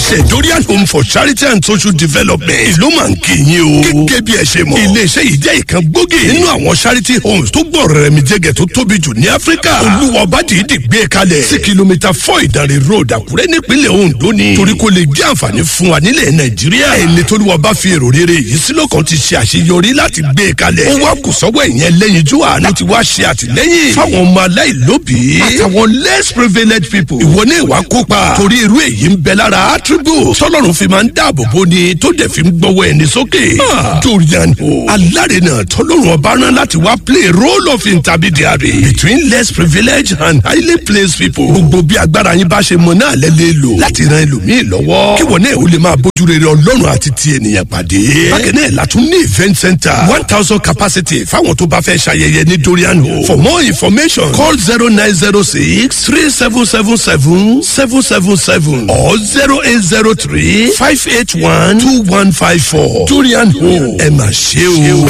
iléeṣẹ́ dorian home for charity and social development ìlú máa ń kí yín o. gẹ́gẹ́ bí ẹ ṣe mọ̀ iléeṣẹ́ yìí jẹ́ ìkan gbòógì nínú àwọn charity homes tó gbọ́ rẹ̀ mi jẹ́gẹ̀ tó tóbi jù ní áfíríkà. olúwa ọba dìídì gbé e kalẹ̀ sí kìlómítà four ìdánrẹ́ road àkúrẹ́ nípínlẹ̀ ondo ni. torí kò lè jẹ́ àǹfààní fún wa nílẹ̀ nàìjíríà. ẹni tó lùwà bá fi èrò rere yìí sílò kan ti ṣe àṣeyọrí láti gbé e kalẹ̀. ó wá kù sọ́wọ́ ẹ̀yẹn lẹ́yinjú àánú ti wá ṣe àtìlẹ́yìn fáwọn ọmọ aláìlóbìí àtàwọn less privileged people. ìwọ ní ìwà kópa torí irú èyí ń bẹ lára attribute tọ́lọ́run fi máa ń dáàbò bò ni tó dẹ̀ fi ń gbọ́wọ́ ẹni sókè. dorian o alárinà tọ́lọ́run ọba rán láti wá play role of intermediary between less privileged and highly placed people. gbogbo bí agbára yín bá ṣe mọ náà lẹ lè lò láti ran ẹlòmíì lọ́wọ́. kí wọ́n náà ó lè máa bójú rere ọlọ́run àti ti ènìyàn pàdé. bákan náà látún ní event center one thousand capacity fáwọn tó bá fẹ́ ṣayẹyẹ ní dorian o. for more information call zero nine zero six three seven seven seven seven seven seven or zero eight zero three five eight one two one five four. dorian o ẹ mà ṣe o.